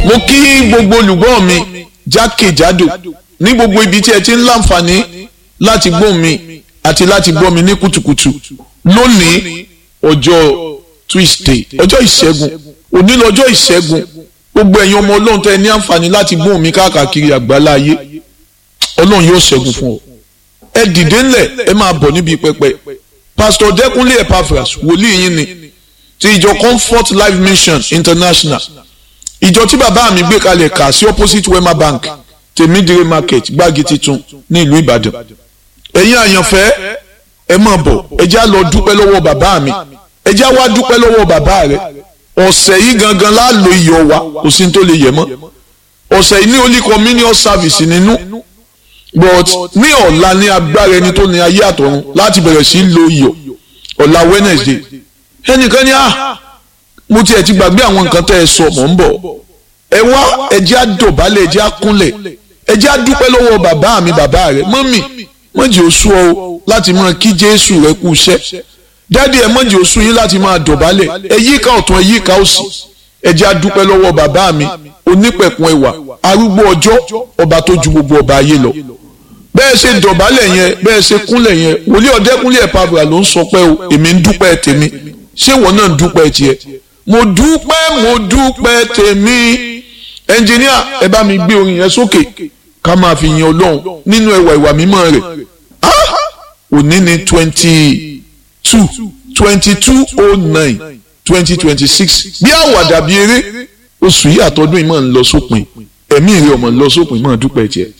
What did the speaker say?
mo kí gbogbo olùgbọ́ mi jákèjádò ní gbogbo ibi tí ẹ ti ń láǹfààní láti gbọ́ mi àti láti gbọ́ mi ní kùtùkùtù lónìí ọjọ́ Tuesday ọjọ́ ìṣẹ́gun òní lọ́jọ́ ìṣẹ́gun gbogbo ẹ̀yin ọmọ ọlọ́run tẹ́ ẹ ní àǹfààní láti gbọ́ mi káàkiri àgbálá ayé ọlọ́run yóò ṣẹ́gun fún ọ ẹ dìde ńlẹ̀ ẹ máa bọ̀ níbi pẹpẹ Pastor Dẹ́kunlé Epaphras wòlíì yín ni ti ìjọ Comfort Life Mission International ìjọ tí bàbá mi gbé kalẹ̀ kà sí opposite Wema Bank tèmídìrí market gbági titun ní ìlú Ìbàdàn ẹ̀yin àyànfẹ́ ẹ máa bọ̀ ẹ já lọ dúpẹ́ lọ́wọ́ bàbá mi ẹ já wá dúpẹ́ lọ́wọ́ bàbá rẹ ọ̀sẹ̀ yìí gangan láàlò iyọ̀ wa kò sí ní tó lè yẹ mọ́ ọ̀sẹ̀ yìí ní Holy Communion service nínú but ní ọ̀la ní agbára ẹni tó ní ayé àtọ̀run láti bẹ̀rẹ̀ sí lo iyọ̀ ọ̀la Wednesday ẹnìkan ní à mo tiẹ̀ ti gbàgbé àwọn nǹkan tẹ́ ẹ sọ mọ̀ ń bọ̀ ẹ wá ẹ jẹ́ á dọ̀bálẹ̀ ẹ jẹ́ á kúnlẹ̀ ẹ jẹ́ á dúpẹ́ lọ́wọ́ bàbá mi bàbá rẹ mọ́mì mọ́jì oṣù ọ láti máa kí Jésù rẹ kú iṣẹ́ dáàdi ẹ mọ́jì oṣù yín láti máa dọ̀bálẹ̀ ẹ yíká ọ̀tún ẹ yíká òsì ẹ jẹ́ á dúpẹ́ lọ́wọ́ bàbá mi onípẹ̀kun ẹwà arúgbó ọjọ́ ọba tó ju gbogbo ọba ayé lọ bẹ́ẹ̀ ṣe dọ̀bálẹ̀ yẹn bẹ́ẹ̀ ṣe kúnlẹ̀ yẹn wòlíì ọ̀dẹ́kúnlé Epaphras ló ń sọ pé o èmi ń dúpẹ́ tèmi ṣé ìwọ náà ń dúpẹ́ tiẹ̀ mo dúpẹ́ mo dúpẹ́ tèmi ẹnjìníà ẹ bá mi gbé orin yẹn sókè ká máa fi yin ọlọ́run nínú ẹwà ìwà mímọ́ rẹ̀ òní ní twenty two twenty two oh nine twenty twenty six bí àwàdà bí eré oṣù yìí àtọ́dún yìí máa ń lọ sópin ẹ̀mí rẹ̀ ọmọ ń lọ sópin máa dúpẹ́ tiẹ̀.